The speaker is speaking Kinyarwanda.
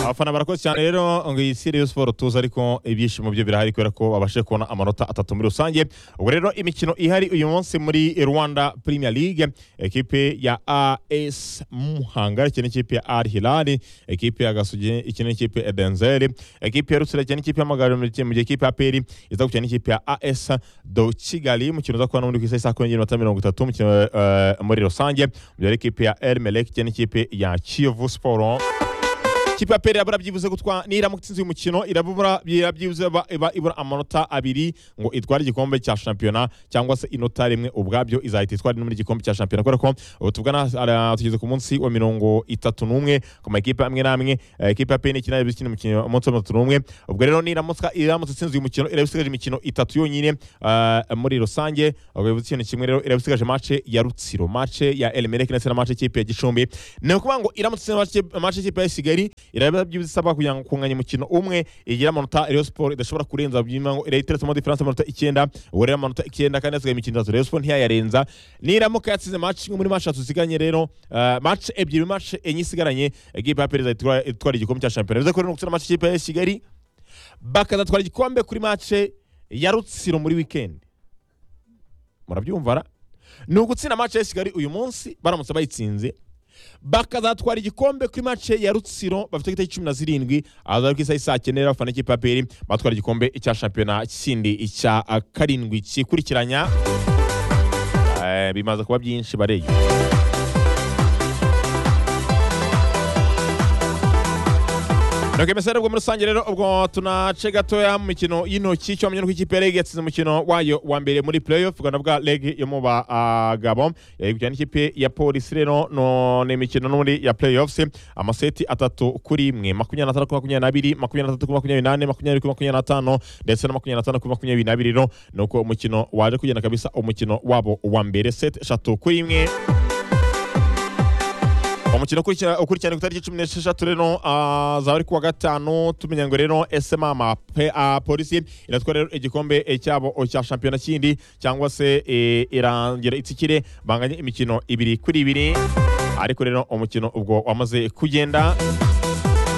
abafana barakoze cyane rero ngo iyi Sirius Sport tuze ariko ibyishimo byo birahari kubera ko babashije kubona amanota atatu muri rusange ubwo rero imikino ihari uyu munsi muri Rwanda Premier League ekipe ya AS Muhanga ikina n'ikipe ya Al Hilal ekipe ya Gasugi ikina n'ikipe ya Denzel ekipe ya Rutsiro ikina n'ikipe ya Magariro mu gihe ekipe ya APR iza gukina n'ikipe ya AS do Kigali umukino uza kubona muri ku isaha kongera iminota mirongo itatu umukino eh, muri rusange mu gihe hari ekipe ya El Melek ikina n'ikipe ya Kiyovu Sport ikipe ya pere irabura byibuze gutwa niramuka itsinze uyu mukino irabura byibuze iba- iba ibura amanota abiri ngo itware igikombe cya shampiyona cyangwa se inota rimwe ubwabyo izahita itwara no muri igikombe cya shampiyona kubera ko ubu tuvugana ara- tugeze ku munsi wa mirongo itatu n'umwe ku makipe amwe n'amwe eh, ikipe ya pere ikina ikina umukino umunsi wa mirongo itatu n'umwe ubwo rero niramuka iramutse itsinze uyu mukino iraba isigaje imikino itatu yonyine eh, muri rusange ubwo bivuze ikintu kimwe rero iraba isigaje mace ya rutsiro mace ya elmereke ndetse na mace y'ikipe ya gicumbi ni ukuvuga ngo iramutse itsinze mace- mace y'ikipe ya kigali iraba byibisaba kugira ngo kunganya umukino umwe igira amanota Rayon Sport idashobora kurenza byima ngo irayiteretsemo diferanse amanota icyenda ubu rero amanota icyenda kandi hasigaye imikino itatu Rayon Sport ntiyayarenza niramuka yatsize match imwe muri match tuzisiganye rero eh, match ebyiri match enye isigaranye equipe ya Perez itwara itwara igikombe cya shampiyona bivuze ko rero gutsinda match ikipe ya Kigali bakazatwara igikombe kuri match ya Rutsiro muri weekend murabyumva ra ni ugutsinda match ya Kigali uyu munsi baramutse bayitsinze bakazatwara igikombe kuri mace ya rutsiro bafite igitego cumi na zirindwi ahazaza ku isaha isaa cyenda bafana ikipe ya peri batwara igikombe cya shampiyona kindi icya ah, karindwi kikurikiranya Eh, bimaze kuba byinshi bareye Nuko mesera ubwo muri rusange rero ubwo tunace gatoya mu mikino y'intoki cyo ko ikipe ya Reg yatsinze umukino wayo wa mbere muri playoff Uganda bwa Reg yo mu bagabo yagukina n'ikipe ya Police rero no ni imikino n'ubundi ya playoffs amaseti atatu kuri imwe makumyabiri na tanu kuri makumyabiri na abiri makumyabiri na tatu kuri makumyabiri n'ane makumyabiri kuri makumyabiri na tanu ndetse na makumyabiri na tanu kuri makumyabiri n'abiri rero ni uko umukino waje kugenda kabisa umukino wabo wa mbere seti eshatu kuri imwe umukino ukurikira- ukurikirana ku itariki cumi n'esheshatu rero ah, zaba ari kuwa gatanu tumenya ngo rero esemama polisi iratwara rero igikombe eh, cyabo oh, cya shampiyona kindi cyangwa se eh, irangira itsikire banganye imikino ibiri kuri ibiri ariko rero umukino ubwo wamaze kugenda